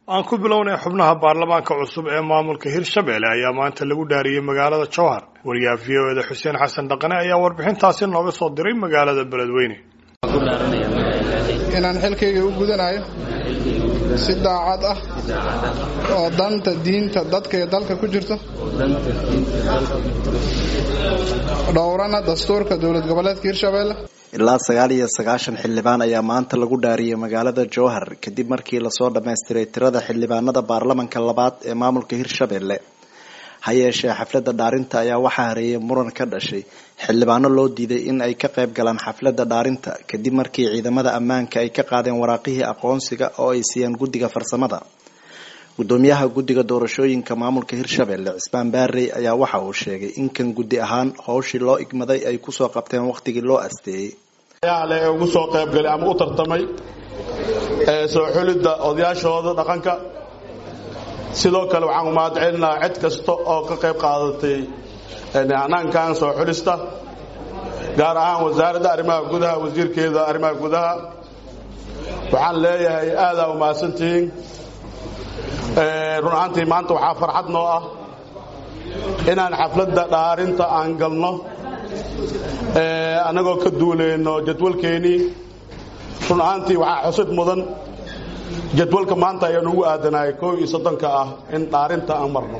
aan ku bilownay xubnaha baarlamaanka cusub ee maamulka hirshabelle ayaa maanta lagu dhaariyey magaalada jowhar wariyaha v o eda xuseen xasan dhaqane ayaa warbixintaasi nooga soo diray magaalada beledweyne inaan xilkayga u gudanayo si daacad ah oo danta diinta dadka iyo dalka ku jirto dhowrana dastuurka dowlad goboleedka hirshabelle ilaa sagaal iyo sagaashan xildhibaan ayaa maanta lagu dhaariyey magaalada jowhar kadib markii lasoo dhammaystiray tirada xildhibaanada baarlamanka labaad ee maamulka hirshabelle ha yeeshee xafladda dhaarinta ayaa waxaa hareeyay muran ka dhashay xildhibaano loo diiday in ay ka qayb galaan xafladda dhaarinta kadib markii ciidamada ammaanka ay ka qaadeen waraaqihii aqoonsiga oo ay siiyeen guddiga farsamada gudoomiyaha guddiga doorashooyinka maamulka hirshabelle cismaan baarey ayaa waxa uu sheegay in kan guddi ahaan howshii loo igmaday ay kusoo qabteen waqtigii loo asteeyey le ee ugu soo qaybgalay ama u tartamay ee soo xulidda odayaashooda dhaqanka sidoo kale waxaan umahad celinaha cid kasta oo ka qayb qaadatay hanaankan soo xulista gaar ahaan wasaaradda arrimaha gudaha wasiirkeeda arrimaha gudaha waxaan leeyahay aadaa umahadsantihiin run ahaantii maanta waxaa farxad noo ah inaan xafladda dhaarinta aan galno annagoo ka duulayno jadwalkeennii run ahaantii waxaa xusid mudan jadwalka maanta ayaan ugu aadanahay koob iyo soddonka ah in dhaarinta aan marno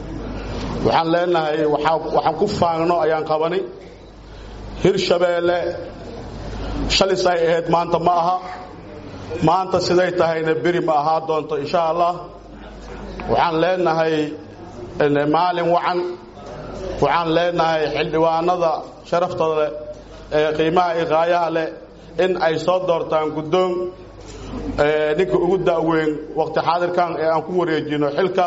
waxaan leenahay waxaan ku faagno ayaan qabanay hirshabeelle shalis ay ahayd maanta ma aha maanta siday tahayna beri ma ahaa doonto insha allah waxaan leenahay maalin wacan waxaan leenahay xildhibaanada sharaftada leh ee qiimaha iqaayaha leh in ay soo doortaan guddoon ninka ugu da'weyn waqti xaadirkan ee aan ku wareejino xilka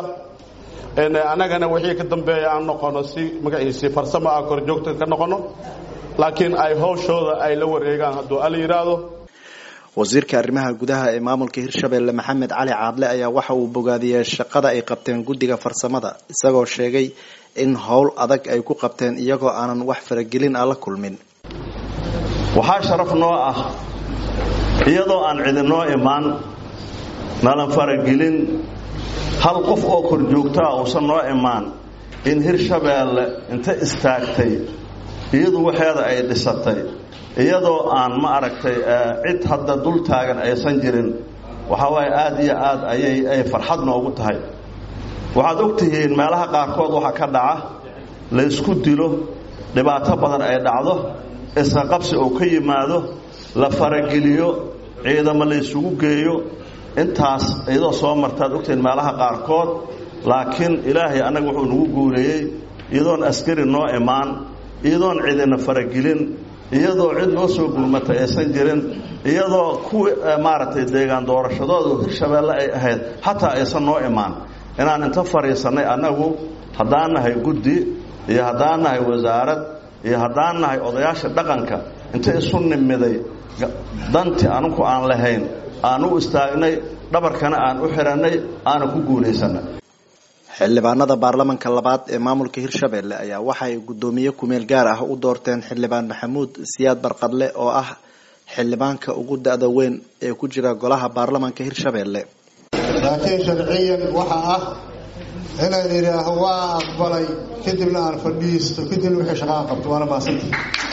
annagana wixii ka dambeeya aan noqono si magaciisii farsamo ah korjoogta ka noqono laakiin ay howshooda ay la wareegaan hadduu ala yidhaahdo wasiirka arrimaha gudaha ee maamulka hirshabelle maxamed cali caadle ayaa waxa uu bogaadiyey shaqada ay qabteen guddiga farsamada isagoo sheegay in howl adag ay ku qabteen iyagoo aanan wax faragelin ah la kulmin waxaa sharaf noo ah iyadoo aan cidinoo imaan nalan faragelin hal qof oo korjoogtaa uusan noo imaan in hirshabeelle inta istaagtay iyadu waxeeda ay dhisatay iyadoo aan ma aragtay cid hadda dul taagan aysan jirin waxaa waaye aad iyo aad ayay ay farxad noogu tahay waxaad og tihiin meelaha qaarkood waxaa ka dhaca laysku dilo dhibaato badan ay dhacdo isqa qabsi oo ka yimaado la farageliyo ciidamo laysugu geeyo intaas iyadoo soo martaad ogtihiin meelaha qaarkood laakiin ilaahay annaga wuxuu nagu guuleeyey iyadoon askari noo imaan iyadoon cidina faragelin iyadoo cid noo soo gurmatay aysan jirin iyadoo kuwii maaragtay deegaan doorashadoodu hirshabeelle ay ahayd xataa aysan noo imaan inaan inta fadhiisannay annagu haddaan nahay guddi iyo haddaan nahay wasaarad iyo haddaan nahay odayaasha dhaqanka inta isu nimiday danti anugu aan lahayn aan u istaagnay dhabarkana aan u xidhannay aana ku guulaysannay xildhibaanada baarlamanka labaad ee maamulka hirshabelle ayaa waxaay guddoomiye kumeel gaar ah u doorteen xildhibaan maxamuud siyaad barqadle oo ah xildhibaanka ugu da-da weyn ee ku jira golaha baarlamanka hirshabelle laakiin sharciyan waxa ah inaan idhaaho waa aqbalay kadibna aan fadhiisto kadibna wixii shaqaan qabto waana maasanta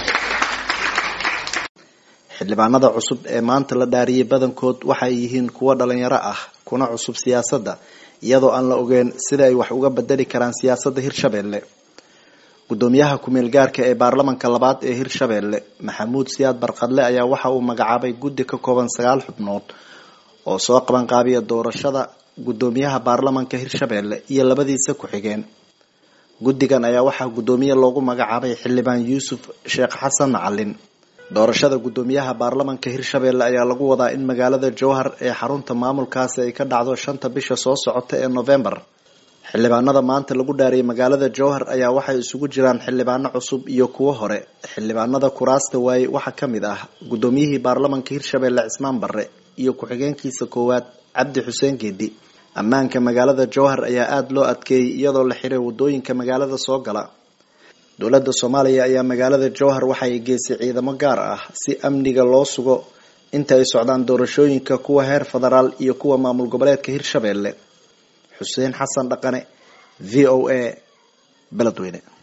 xildhibaanada cusub ee maanta la dhaariyey badankood waxay yihiin kuwo dhalinyaro ah kuna cusub siyaasadda iyadoo aan la ogeyn sida ay wax uga bedeli karaan siyaasadda hirshabelle guddoomiyaha kumeel gaarka ee baarlamanka labaad ee hirshabelle maxamuud siyaad barqadle ayaa waxa uu magacaabay guddi ka kooban sagaal xubnood oo soo qabanqaabiya doorashada guddoomiyaha baarlamanka hirshabelle iyo labadiisa ku-xigeen guddigan ayaa waxaa guddoomiye loogu magacaabay xildhibaan yuusuf sheekh xasan macalin doorashada guddoomiyaha baarlamanka hirshabelle ayaa lagu wadaa in magaalada jowhar ee xarunta maamulkaasi ay ka dhacdo shanta bisha soo socota ee novembar xildhibaanada maanta lagu dhaariyay magaalada jowhar ayaa waxay isugu jiraan xildhibaano cusub iyo kuwo hore xildhibaanada kuraasta waaye waxaa ka mid ah guddoomiyihii baarlamanka hirshabelle cismaan barre iyo ku-xigeenkiisa koowaad cabdi xuseen geedi ammaanka magaalada jowhar ayaa aada loo adkeeyey iyadoo la xiray wadooyinka magaalada soo gala dowladda soomaaliya ayaa magaalada jowhar waxay geysay ciidamo gaar ah si amniga loo sugo inta ay socdaan doorashooyinka kuwa heer federaal iyo kuwa maamul goboleedka hirshabelle xuseen xasan dhaqane v o a beledweyne